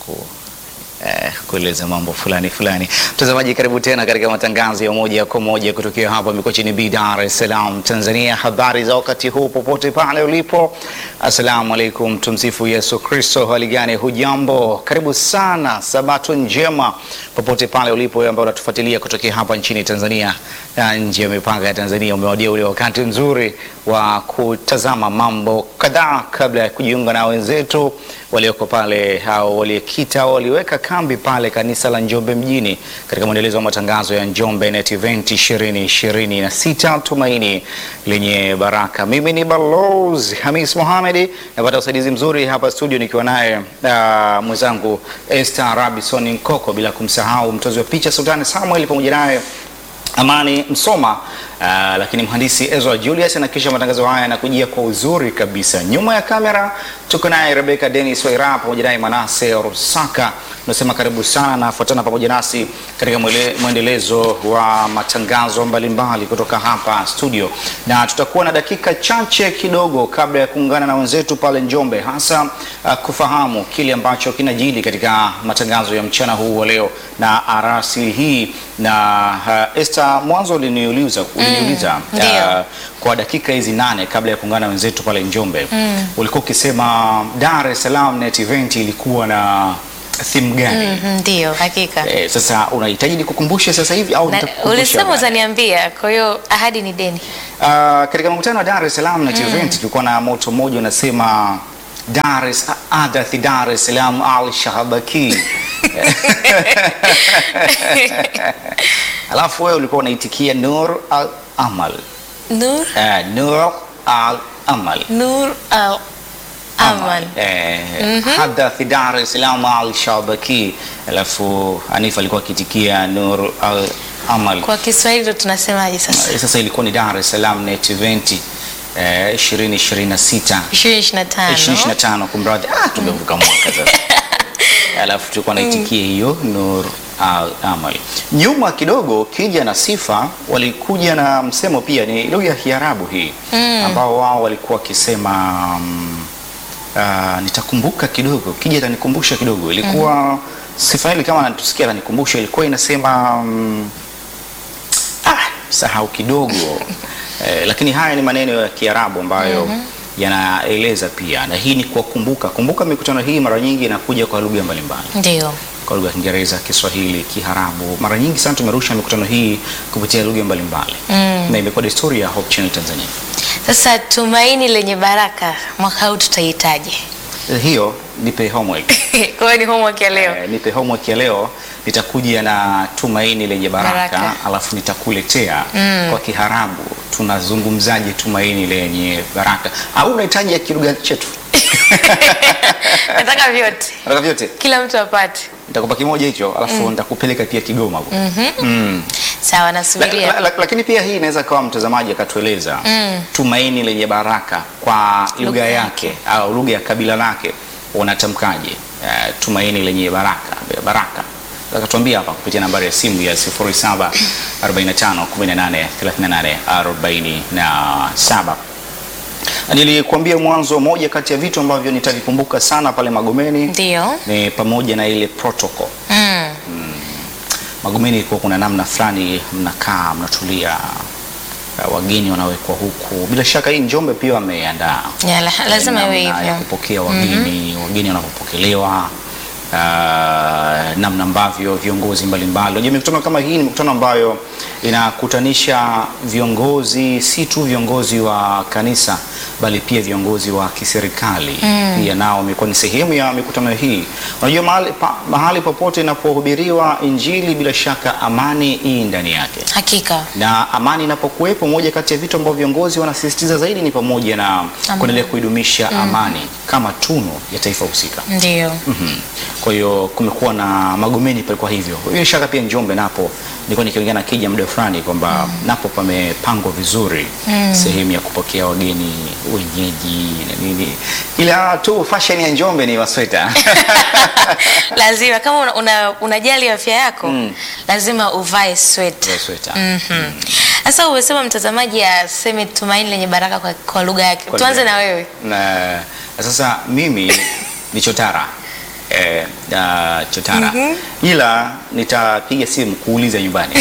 ku eh, kueleza mambo fulani fulani. Mtazamaji, karibu tena katika matangazo ya moja kwa moja kutokea hapa Mikochini B, Dar es Salaam, Tanzania. Habari za wakati huu popote pale ulipo, assalamu alaikum, tumsifu Yesu Kristo. Hali gani? Hujambo? Karibu sana, sabato njema popote pale ulipo, wewe ambao unatufuatilia kutokea hapa nchini Tanzania na nje ya mipaka ya Tanzania. Umewadia ule wakati mzuri wa kutazama mambo kadhaa kabla ya kujiunga na wenzetu walioko pale au waliokita au waliweka kambi pale kanisa la Njombe mjini katika mwendelezo wa matangazo ya Njombe Net Event 2026 tumaini lenye baraka. Mimi ni Balozi Hamis Mohamed, napata usaidizi mzuri hapa studio nikiwa naye uh, mwenzangu Esther Rabison Nkoko, bila kumsahau mtozi wa picha Sultani Samuel pamoja naye Amani Msoma uh, lakini mhandisi Ezra Julius na kisha matangazo haya yanakujia kwa uzuri kabisa. Nyuma ya kamera tuko naye Rebecca Dennis Waira pamoja naye Manase Rusaka. Tunasema karibu sana na fuatana pamoja nasi katika mwele, mwendelezo wa matangazo mbalimbali kutoka hapa studio, na tutakuwa na dakika chache kidogo kabla ya kuungana na wenzetu pale Njombe, hasa uh, kufahamu kile ambacho kinajili katika matangazo ya mchana huu wa leo na arasi hii na uh, Esther, mwanzo uliniuliza uliniuliza Mm, ndio. uh, kwa dakika hizi nane kabla ya kuungana na wenzetu pale Njombe ulikuwa ukisema Dar es Salaam Net Event ilikuwa na theme gani? Mhm, Ndio, hakika. Eh, sasa unahitaji nikukumbushe sasa hivi au Na- nitakukumbusha Ulisema baadaye? utaniambia, kwa hiyo ahadi ni deni. Uh, katika mkutano wa Dar es Salaam Net Event tulikuwa na moto mmoja unasema Dar es Adathi Dar es Salaam Al Shahabaki. Alafu wewe ulikuwa unaitikia Nur Al Amal. Nur, Eh, Nur Al Amal. Nur al Aman. Eh, Hadathi Dar es Salaam Al Shahabaki. Alafu Hanifa alikuwa akitikia Nur Al Amal. Kwa Kiswahili ndo tunasemaje sasa? Eh, Sasa ilikuwa ni Dar es Salaam Net Event eh, 2026 2025. 2025 kumradhi, ah, tumevuka mwaka sasa. Alafu tulikuwa naitikia hiyo Nur Al Amal. Nyuma kidogo Kija na Sifa walikuja na msemo pia, ni lugha ya Kiarabu hii ambao wao walikuwa wakisema mm, ah, nitakumbuka kidogo, Kija atanikumbusha kidogo, ilikuwa Sifa hili kama anatusikia atanikumbusha, ilikuwa inasema mm, ah, sahau kidogo eh, lakini haya ni maneno ya Kiarabu ambayo yanaeleza pia, na hii ni kwa kumbuka. Kumbuka mikutano hii mara nyingi inakuja kwa lugha mbalimbali, Ndio. kwa lugha ya Kiingereza, Kiswahili, Kiarabu. Mara nyingi sana tumerusha mikutano hii kupitia lugha mbalimbali na imekuwa desturi ya Hope Channel Tanzania. Sasa tumaini lenye baraka mwaka huu tutahitaji. Eh, Hiyo nipe homework. Kwa hiyo ni homework ya leo. Eh, nipe homework ya leo, nitakuja na tumaini lenye baraka, Baraka. alafu nitakuletea kwa Kiarabu tunazungumzaje tumaini lenye baraka, au unahitaji ya kilugha chetu? Nataka vyote. Nataka vyote, Kila mtu apate. nitakupa kimoja hicho, alafu nitakupeleka pia Kigoma huko. Mm. Sawa, La, nasubiria. la, la, lakini pia hii inaweza kawa mtazamaji akatueleza tumaini lenye baraka kwa lugha Lugha yake au lugha ya kabila lake unatamkaje? Eh, tumaini lenye baraka baraka akatuambia hapa kupitia nambari ya simu ya 0745 18 38 47. Nilikuambia mwanzo, moja kati ya vitu ambavyo nitavikumbuka sana pale Magomeni Ndio. ni pamoja na ile protocol Mm. Magomeni ilikuwa kuna namna fulani mnakaa mnatulia, uh, wageni wanawekwa huku. Bila shaka hii Njombe pia wameandaa Ya, la- lazima iwe namna ya hivyo. kupokea wageni, wageni wanapopokelewa, uh, namna ambavyo viongozi mbalimbali. Unajua mikutano kama hii ni mikutano ambayo inakutanisha viongozi, si tu viongozi wa kanisa bali pia viongozi wa kiserikali pia nao wamekuwa ni sehemu ya mikutano hii. Unajua mahali, pa, mahali popote inapohubiriwa Injili, bila shaka amani hii ndani yake Hakika. na amani inapokuwepo, moja kati ya vitu ambavyo viongozi wanasisitiza zaidi ni pamoja na kuendelea kuidumisha amani kama tunu ya taifa husika. Ndio. Mhm. Kwa hiyo kumekuwa na Magomeni palikuwa hivyo. Bila shaka pia Njombe napo nilikuwa nikiongea na Kija muda fulani kwamba napo pamepangwa vizuri sehemu ya kupokea wageni wenyeji na nini, ila tu fashion ya Njombe ni wasweta lazima kama una, una, unajali afya yako lazima uvae sweta. Wasweta. Mhm. Sasa umesema mtazamaji aseme tumaini lenye baraka kwa, kwa lugha yake. Kwa Tuanze lugha na yake. wewe. na sasa mimi ni chotara eh, uh, chotara ila nitapiga simu kuuliza nyumbani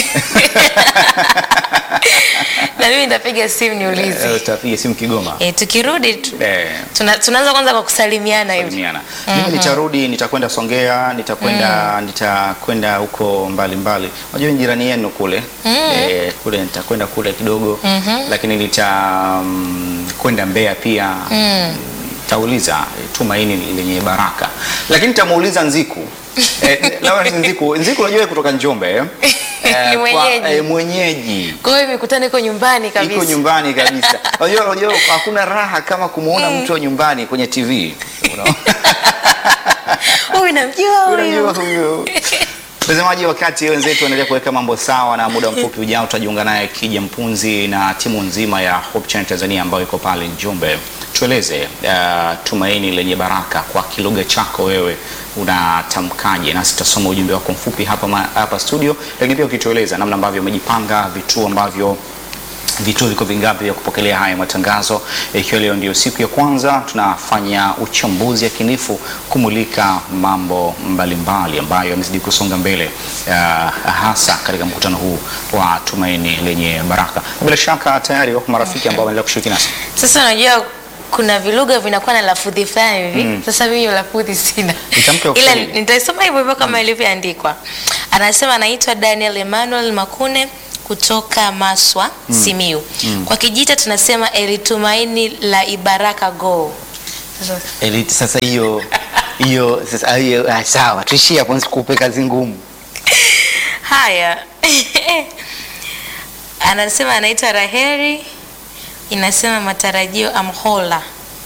na mimi nitapiga simu niulize. Eh, utapiga simu Kigoma Eh, tukirudi tu, eh, tuna, tunaanza kwanza kwa kusalimiana hivi. salimiana. Mimi nitarudi, nitakwenda Songea, nitakwenda nitakwenda huko mbalimbali. Unajua ni jirani yenu kule eh, kule nitakwenda kule kidogo lakini nitakwenda Mbeya pia tauliza eh, tumaini lenye baraka, lakini nitamuuliza Nziku eh, Lawrence Nziku. Nziku unajua yeye kutoka Njombe eh? Ni kwa- mwenyeji. eh, mwenyeji Kwa hiyo mikutano iko nyumbani kabisa. iko nyumbani kabisa. Unajua unajua hakuna raha kama kumuona mtu wa nyumbani kwenye TV. Unaona? Huyu namjua Unajua huyu. huyo. Mtazamaji, wakati wenzetu wanaendelea kuweka mambo sawa, na muda mfupi ujao tutajiunga naye Kija Mpunzi na timu nzima ya Hope Channel Tanzania ambayo iko pale Njombe. Tueleze uh, tumaini lenye baraka kwa kilugha chako wewe unatamkaje? Nasi tutasoma ujumbe wako mfupi hapa, ma, hapa studio, lakini pia ukitueleza namna ambavyo umejipanga, vituo ambavyo vituo viko vingapi vya kupokelea haya matangazo, ikiwa leo ndio siku ya kwanza tunafanya uchambuzi yakinifu kumulika mambo mbalimbali ambayo yamezidi kusonga mbele uh, hasa katika mkutano huu wa tumaini lenye baraka. Bila shaka tayari wako marafiki ambao wanaendelea kushiriki nasi. Sasa unajua kuna vilugha vinakuwa na lafudhi fulani hivi. Sasa mimi hiyo lafudhi sina. Itamke Ila Kiswahili. nitaisoma hivyo hivyo kama ilivyoandikwa. Anasema anaitwa Daniel Emmanuel Makune kutoka Maswa, Simiu. Kwa Kijita tunasema elitumaini la Ibaraka go. Sasa Elite, sasa hiyo hiyo sasa hiyo ah, sawa, tuishie hapo, nisikupe kazi ngumu. Haya, anasema anaitwa Raheri, inasema matarajio amhola,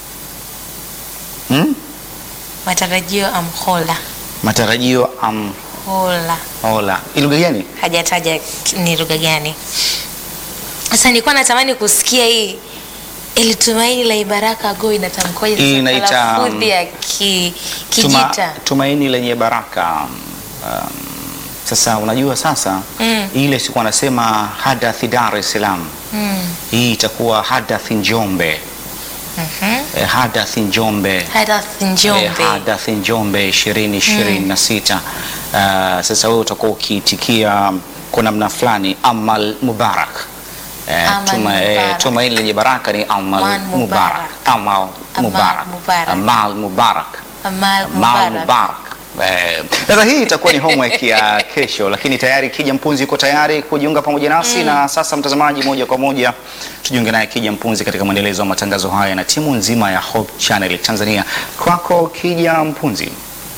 Hmm? matarajio amhola Matarajio am hola, hola. Ni lugha gani? hajataja ki- ni lugha gani. Sasa nilikuwa natamani kusikia hii ilitumaini la Ibaraka go inatamkwaje? Hii sasa kwa inaita, um, lafudhi ya ki, Tuma, Kijita. tumaini lenye baraka. Um, sasa unajua sasa Mm. ile siku anasema hadathi Dar es Salaam, Mm. hii itakuwa hadathi Njombe. Mhm. Eh, hadathi Njombe Hadath Njombe. Eh, hadathi Njombe ishirini ishirini na sita. Ah, sasa wewe utakuwa ukiitikia kwa namna fulani amal mubarak. Eh, Amal tuma- eh, mubarak. tumaini lenye baraka ni amal Amal mubarak. mubarak. Amal Amal mubarak. mubarak. Amal mubarak. Amal Mal Mubarak. Mubarak. Eh, Sasa hii itakuwa ni homework ya kesho, lakini tayari Kija Mpunzi yuko tayari kujiunga pamoja nasi na sasa, mtazamaji, moja kwa moja tujiunge naye Kija Mpunzi katika mwendelezo wa matangazo haya na timu nzima ya Hope Channel Tanzania. Kwako Kija Mpunzi.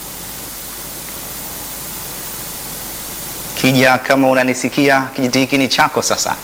Kija, kama unanisikia, kijiti hiki ni chako sasa.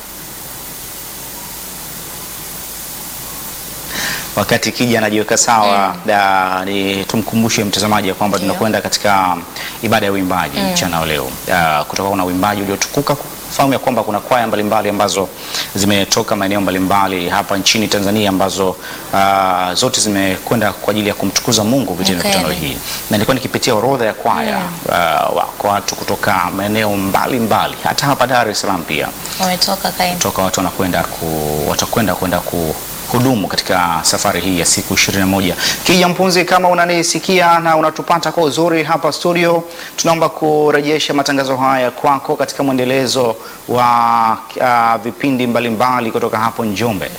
Wakati Kija anajiweka sawa da, ni tumkumbushe mtazamaji ya kwamba Ndio. tunakwenda katika ibada ya uimbaji mchana wa leo. Da, kutoka kuna uimbaji uliotukuka fahamu ya kwamba kuna kwaya mbalimbali ambazo zimetoka maeneo mbalimbali hapa nchini Tanzania ambazo ah, zote zimekwenda kwa ajili ya kumtukuza Mungu kupitia Kweli. mikutano hii, na nilikuwa nikipitia orodha ya kwaya ah, wako watu kutoka maeneo mbalimbali hata hapa Dar es Salaam pia Wametoka kaini. toka watu wanakwenda ku, watakwenda kwenda kuhudumu katika safari hii ya siku 21. Kija Mpunzi, kama unanisikia na unatupata kwa uzuri hapa studio, tunaomba kurejesha matangazo haya kwako katika mwendelezo wa uh, vipindi mbalimbali kutoka hapo Njombe.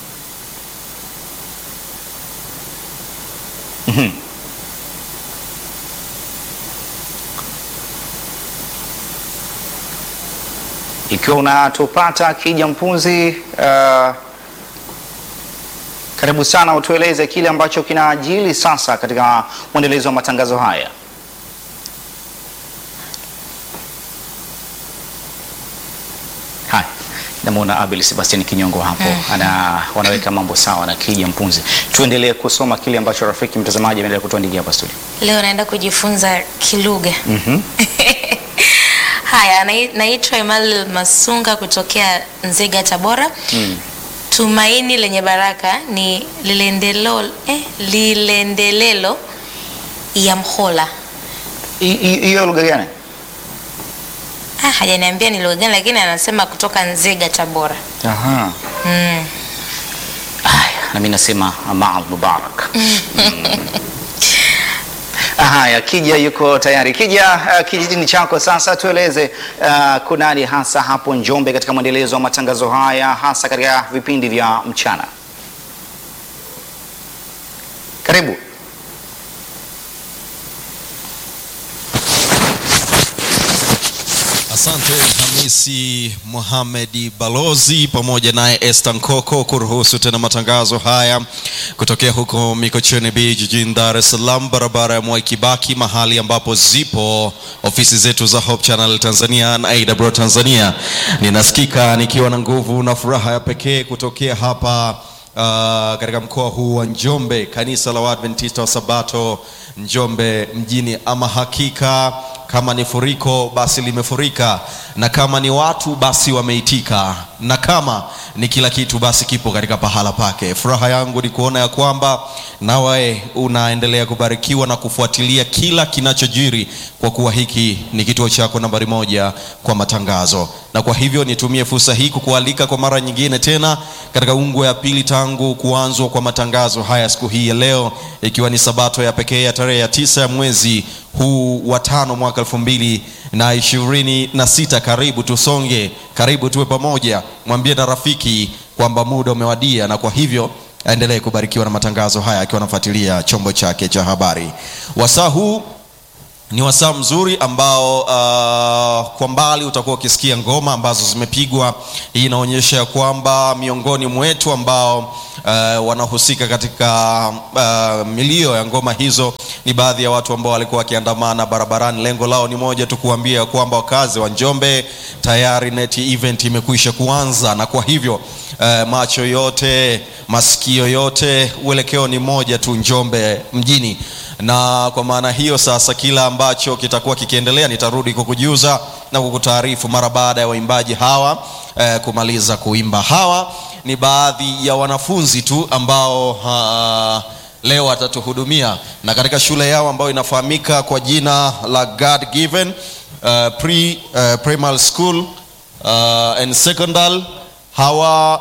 Mhm. Ikiwa unatupata Kija Mpunzi, uh, karibu sana, utueleze kile ambacho kinaajili sasa katika mwendelezo wa matangazo haya. Haya, namwona Abel Sebastian Kinyongo hapo ana wanaweka mambo sawa na Kija Mpunzi. Tuendelee kusoma kile ambacho rafiki mtazamaji ameendelea kutuandikia hapa studio. Leo naenda kujifunza kilugha. Mhm. Haya, nai- naitwa Emmanuel Masunga kutokea Nzega, Tabora. Tumaini lenye baraka ni lilendelo, eh, lilendelelo ya mhola. Hi- hi- Hiyo lugha gani? Ah, hajaniambia ni lugha gani, lakini anasema kutoka Nzega, Tabora. Aha. Mm. Haya, na mimi nasema Amal Mubarak. Mm. Haya, Kija yuko tayari. Kija, uh, kijijini chako sasa, tueleze uh, kunani hasa hapo Njombe katika mwendelezo wa matangazo haya, hasa katika vipindi vya mchana. Karibu. Asante Hamisi Mohamedi Balozi pamoja naye Esther Nkoko kuruhusu tena matangazo haya kutokea huko Mikocheni B jijini Dar es Salaam, barabara ya Mwai Kibaki, mahali ambapo zipo ofisi zetu za Hope Channel Tanzania na AWR Tanzania. Ninasikika nikiwa na nguvu na furaha ya pekee kutokea hapa uh, katika mkoa huu wa Njombe, kanisa la Waadventista wa Sabato Njombe mjini. Ama hakika kama ni furiko basi limefurika, na kama ni watu basi wameitika, na kama ni kila kitu basi kipo katika pahala pake. Furaha yangu ni kuona ya kwamba nawe unaendelea kubarikiwa na kufuatilia kila kinachojiri, kwa kuwa hiki ni kituo chako nambari moja kwa matangazo, na kwa hivyo nitumie fursa hii kukualika kwa mara nyingine tena katika ungwe ya pili tangu kuanzwa kwa matangazo haya siku hii ya leo, ikiwa ni sabato ya pekee ya tarehe ya tisa ya mwezi huu wa tano mwaka elfu mbili na ishirini na sita. Karibu tusonge, karibu tuwe pamoja. Mwambie na rafiki kwamba muda umewadia, na kwa hivyo aendelee kubarikiwa na matangazo haya akiwa anafuatilia chombo chake cha habari. Wasaa huu ni wasaa mzuri ambao uh, kwa mbali utakuwa ukisikia ngoma ambazo zimepigwa. Hii inaonyesha ya kwamba miongoni mwetu ambao uh, wanahusika katika uh, milio ya ngoma hizo ni baadhi ya watu ambao walikuwa wakiandamana barabarani. Lengo lao ni moja tu, kuambia ya kwamba wakazi wa Njombe tayari neti event imekwisha kuanza, na kwa hivyo uh, macho yote, masikio yote, uelekeo ni moja tu, Njombe mjini na kwa maana hiyo sasa, kila ambacho kitakuwa kikiendelea nitarudi kukujuza na kukutaarifu mara baada ya waimbaji hawa eh, kumaliza kuimba. Hawa ni baadhi ya wanafunzi tu ambao uh, leo watatuhudumia na katika shule yao ambayo inafahamika kwa jina la God Given uh, pre, uh, primary school uh, and secondary. Hawa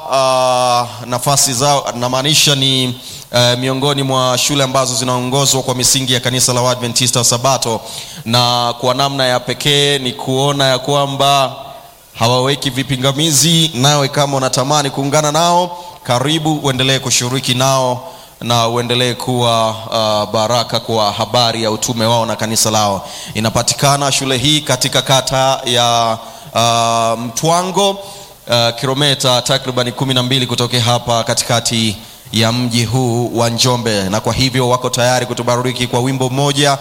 uh, nafasi zao namaanisha ni Uh, miongoni mwa shule ambazo zinaongozwa kwa misingi ya kanisa la Waadventista wa Sabato, na kwa namna ya pekee ni kuona ya kwamba hawaweki vipingamizi. Nawe kama unatamani kuungana nao, karibu uendelee kushiriki nao na uendelee kuwa uh, baraka kwa habari ya utume wao na kanisa lao. Inapatikana shule hii katika kata ya uh, Mtwango, uh, kilomita takriban kumi na mbili kutokea hapa katikati ya mji huu wa Njombe, na kwa hivyo wako tayari kutubariki kwa wimbo mmoja,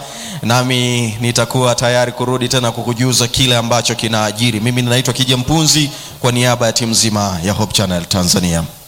nami nitakuwa tayari kurudi tena kukujuza kile ambacho kinaajiri. Mimi ninaitwa Kija Mpunzi kwa niaba ya timu nzima ya Hope Channel Tanzania.